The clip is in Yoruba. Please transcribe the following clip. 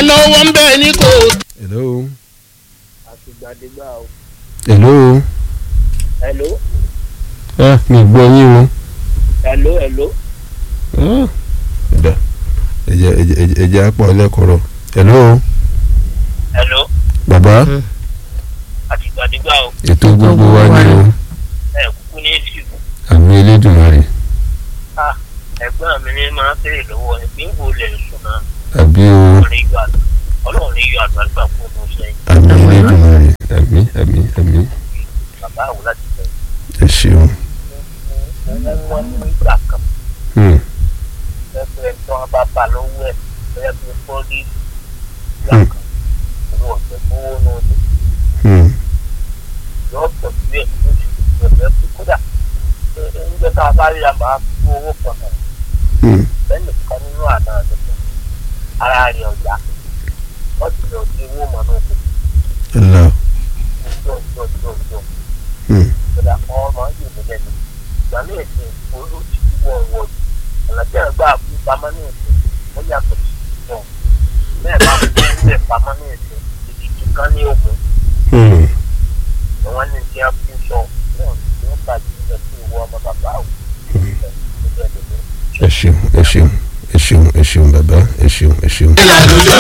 lọ́wọ́ ń bẹ ní kò. hello. àtìgbàdégbà o. hello. hello ẹ mi gbọ́ yín o. hello hello. ẹ̀dá ẹ̀jẹ̀ ẹ̀jẹ̀ ẹ̀jẹ̀ apọ̀ ẹlẹ́kọ̀ọ́rọ̀ hello. hello bàbá àtìgbàdégbà o. ètò gbogbo wa ni o ẹ kúkú ní èsì àmì elédùnmarè ah ẹ̀gbọ́n mi ní máa ń fèrè lọ́wọ́ ẹ̀ pé ń wò lẹ̀ sùn náà àbí o ọlọ́run ní yọ àgbà ọlọ́run ní yọ àgbàlagbà fún ọmọ sẹ́yìn àmì elédùnmarè àmì àmì àmì bàbá àwọn láti fẹ́ ẹ ṣeun. owó wọn ní ìgbà kan Hmm. ẹgbẹ́ tí wọ́n bá bá lọ́wọ́ ẹ̀ bẹ́ẹ̀ bí fọ́lí ìgbà Hmm. kan owó ọ̀sẹ̀ fowó náà ní Hmm. yọ pọ̀ sí ẹ̀ ní oṣù ẹ̀fẹ́ tó kódà nígbà tá a bá rí a máa fi owó kan hàn Hmm. lẹ́nu kan nínú àná àdúgbò ara rẹ̀ ọ̀yá wọ́n ti lọ sí owó mọ̀ náà kò Allah. jọ jọ jọ jọ Hmm. kódà ọmọ yìí mi lẹ́nu ìgbà ní èsì olóòtú wọ̀ wọ̀ ọ̀nà tí ẹ̀ gbà fún pamọ́ ní èsì ó yàtọ̀ sí ìjọ bẹ́ẹ̀ bá fún ilé pamọ́ ní èsì ìdíjú kan ní ògùn Hmm. àwọn ní ti á fi sọ náà ní ó bàjẹ́ ìjọ sí ìwọ ọmọ bàbá àwọn ẹ ṣeun ẹ ṣeun ẹ ṣeun ẹ ṣeun bàbá ẹ ṣeun ẹ ṣeun. ìlànà